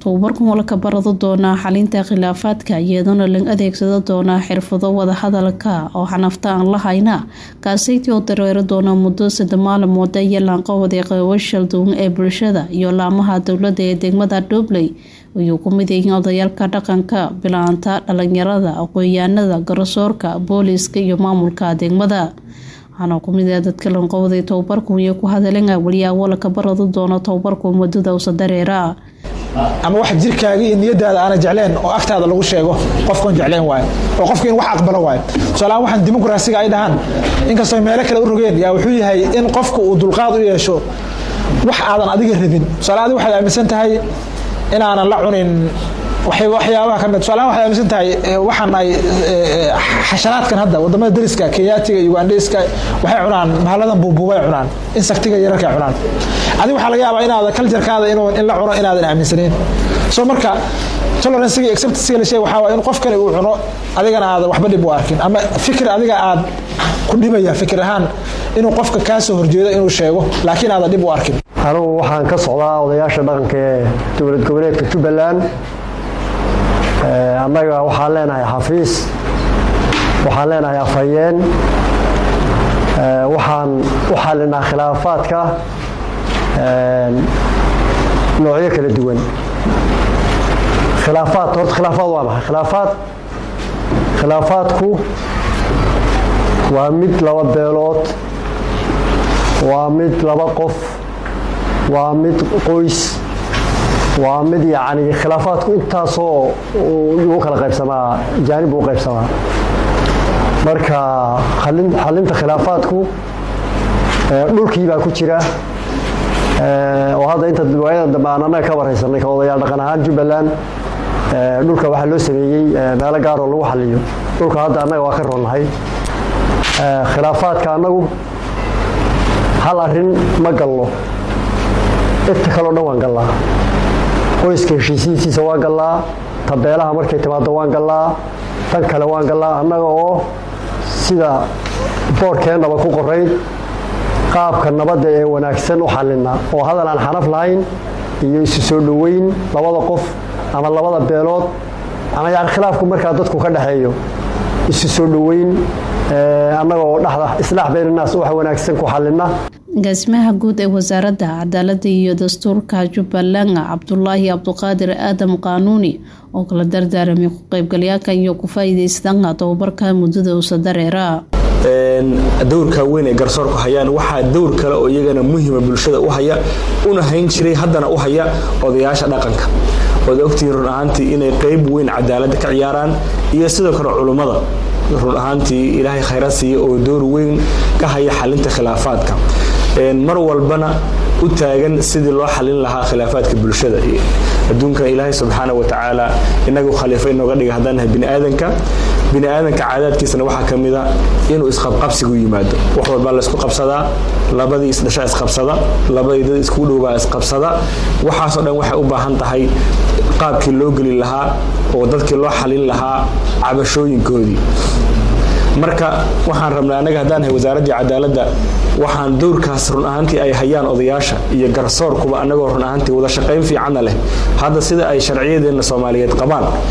tababarkan waa laka barado doonaa xalinta khilaafaadka iyadoona la adeegsado doonaa xirfado wadahadalka oo xanafta aan la hayna kaasaytii oo dareero doona muddo sadde maalmood iyo laanqawada qeybashal duwan ee bulshada iyo laamaha dowladda ee degmada dhobley ayuu ku mid yihiin odayaalka dhaqanka bilaanta dhalinyarada aqoon-yahanada garsoorka booliiska iyo maamulka degmada waxaana kumid ah dadka lanqowday tababarku iyo ku hadaleen waliyaabo laka barado doono tababarku muddada usa dareera ama wax jirkaaga iyo niyadaada aana jecleen oo agtaada lagu sheego qofkan jecleen waayo oo qofka in wax aqbalo waayo tusaalahaan waxaan dimuqraasiga ay dhahaan inkastoo meelo kale u rogeen yaa wuxuu yahay in qofka uu dulqaad u yeesho wax aadan adiga rabin tusaale adiga waxaad aaminsan tahay inaanan la cunin waxyaabaha kamid tusaalahaan waxaad aaminsan tahay waxaan ay xasharaadkan hadda wadamada dariska kenyaatiga ugandhiska waxay cunaan mahalladan buubuubay cunaan insaktiga yararkay cunaan adiga waxaa laga yaabaa inaada kaljarkaada in la cuno inaadan aaminsanayn so marka toleransiga acceptansiga la sheeg waxaa waa in qof kale uu cuno adigana aadan waxba dhib u arkin ama fikir adiga aad ku dhibaya fikir ahaan inuu qofka kaa soo horjeedo inuu sheego laakiin aadan dhib u arkin anugu waxaan ka socdaa odayaasha dhaqanka ee dowlad goboleedka jubbaland annaga waxaan leenahay xafiis waxaan leenahay afhayeen waxaan u xalinaa khilaafaadka noocyo kala duwan khilaafaad horta khilaafaad waa maxay khilaafaad khilaafaadku waa mid laba beelood waa mid laba qof waa mid qoys waa mid yacni khilaafaadku intaasoo u kala qaybsamaa jaanib u qaybsamaa marka xalinta khilaafaadku dhulkii baa ku jira oo hadda inta waayada dambe aan annaga ka waraysanay ka odayaal dhaqan ahaan jubbaland dhulka waxaa loo sameeyey meelo gaaroo lagu xaliyo dhulka hadda annaga waa ka roonnahay khilaafaadka annagu hal arrin ma galno inta kaleo dhan waan gallaa qoyska heshiisiintiisa waan gallaa tabeelaha markay timaado waan gallaa tan kale waan gallaa annaga oo sida boorkeennaba ku qorayd qaabka nabadda ee wanaagsan u xalina oo hadal aan xanaf lahayn iyo isu soo dhoweyn labada qof ama labada beelood ama yani khilaafku markaa dadku ka dhexeeyo isu soo dhoweyn annaga oo dhexda islaax baynanaas wax wanaagsan ku xalina agaasimaha guud ee wasaaradda cadaaladda iyo dastuurka jubbaland cabdulaahi cabduqaadir aadam qaanuuni oo kala dardaaramay ku qaybgalyaalka iyo ku faa'iidaystaanka tababarka muddada usa dareera dowrka weyn ee garsoorku hayaan waxaa dowr kale oo iyagana muhima bulshada u haya una hayn jiray haddana u haya odayaasha dhaqanka ood ogtihiin run ahaantii inay qayb weyn cadaaladda ka ciyaaraan iyo sidoo kale culummada run ahaantii ilaahay khayra siiya oo door weyn ka haya xalinta khilaafaadka mar walbana u taagan sidii loo xalin lahaa khilaafaadka bulshada adduunka ilaahay subxaana wa tacaala inagu khaliifo inooga dhiga haddaan nahay biniaadanka biniaadanka caadaadkiisana waxaa ka mida inuu isqabqabsigu yimaado wax walbaa laysku qabsadaa labadii isdhasha isqabsada labadii dad iskugu dhowbaa isqabsada waxaasoo dhan waxay u baahan tahay qaabkii loo geli lahaa oo dadkii loo xalin lahaa cabashooyinkoodii marka waxaan rabnaa annaga haddaan nahay wasaaraddii cadaaladda waxaan dowrkaas run ahaantii ay hayaan odayaasha iyo garsoorkuba annagoo run ahaantii wada shaqayn fiicanna leh hadda sida ay sharciyadeenna soomaaliyeed qabaan